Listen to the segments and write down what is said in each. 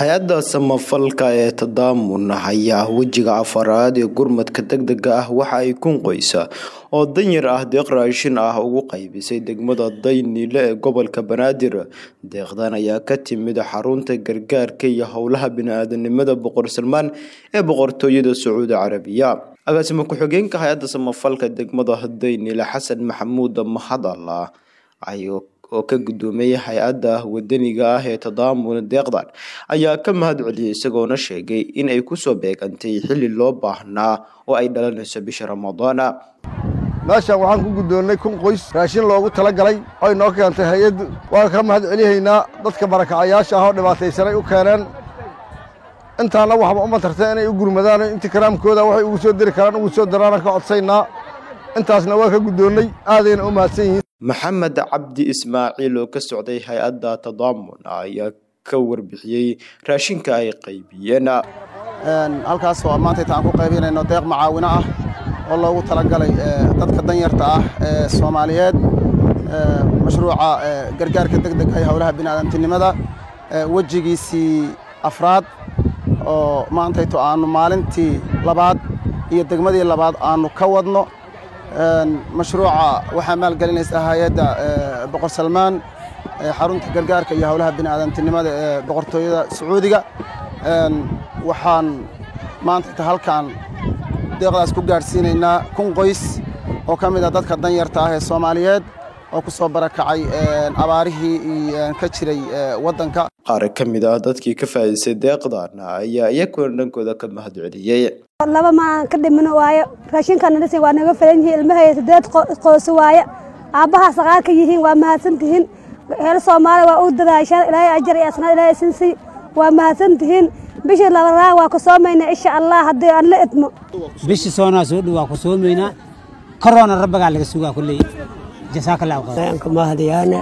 hay-adda samafalka ee tadaamun ayaa wejiga afaraad ee gurmadka degdega ah waxa ay kun qoysa oo danyar ah deeq raashin ah ugu qaybisay degmada daynile ee gobolka banaadir deeqdan ayaa ka timid xarunta gargaarka iyo howlaha bini-aadanimada boqor salmaan ee boqortooyada sacuudi carabiya agaasimo ku-xigeenka hay-adda samafalka degmada daynile xasan maxamuud mahadalla oo ka gudoomiyey hay-adda wadaniga ah ee tadaamun deeqdan ayaa ka mahad celiyey isagoona sheegay in ay kusoo beegantay xilli loo baahnaa oo ay dhalanayso bisha ramadaana meeshaan waxaan ku guddoonnay kun qoys raashin loogu tala galay oy noo keentay hay-addu waan ka mahad celihaynaa dadka barakacayaasha ah oo dhibaataysanay u keeneen intaana waxba uma tartay inay u gurmadaan intii karaamkooda waxay ugu soo diri karaan ugu soo daraana ka codsaynaa intaasna waa ka guddoonnay aadayna u mahadsan yihiin maxamed cabdi ismaaciil oo ka socday hay-adda tadaamun ayaa ka warbixiyey raashinka ay qaybiyeen halkaas oo maanta inta aan ku qaybinayno deeq macaawino ah oo loogu talagalay dadka danyarta ah ee soomaaliyeed mashruuca gargaarka deg deg ay howlaha biniaadantinimada wejigiisii afraad oo maantayto aanu maalintii labaad iyo degmadii labaad aanu ka wadno mashruuca waxaa maalgelinaysaa hay-adda boqor salmaan xarunta gargaarka iyo howlaha bini'aadantinimada ee boqortooyada sacuudiga waxaan maanta halkan deeqdaas ku gaadhsiinaynaa kun qoys oo ka mid ah dadka danyarta ah ee soomaaliyeed oo ku soo barakacay abaarihii ka jiray waddanka qaar ka mid ah dadkii ka faa'iidaystay deeqdan ayaa iyakuna dhankooda ka mahad celiyey laba maan ka dhimino waayo raashinkan dhisi waa naga filan yihiin ilmahaya sideed qoyso waaye aabbahaa saqaarka yihiin waa mahadsan tihiin heel soomaaliya waa u dadaashaan ilaahay ajar iyo asnaad ilaahay sinsi waa mahadsan tihiin bishii labadaa waa ku soomaynaa insha allah haddii aan la idmo bishii soonaa soo dhow waa ku soomaynaa koroona rabbagaa laga sugaa kulley jasaaka allahu khayr aan ka mahadiyaana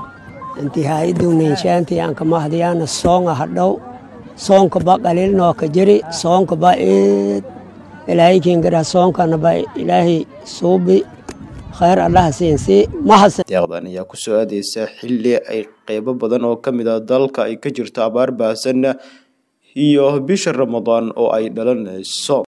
intihaaidowninshaantii aan ka mahadiyaana soonga hadhow soonkaba qaliilnoo ka jiri soonkaba eed ilaahay kiingara soonkanaba ilaahay suubi khayr allaha siinsi mahadsan deeqdan ayaa kusoo aadeysa xilli ay qeybo badan oo ka mid ah dalka ay ka jirto abaar baahsan iyo bisha ramadaan oo ay dhalanayso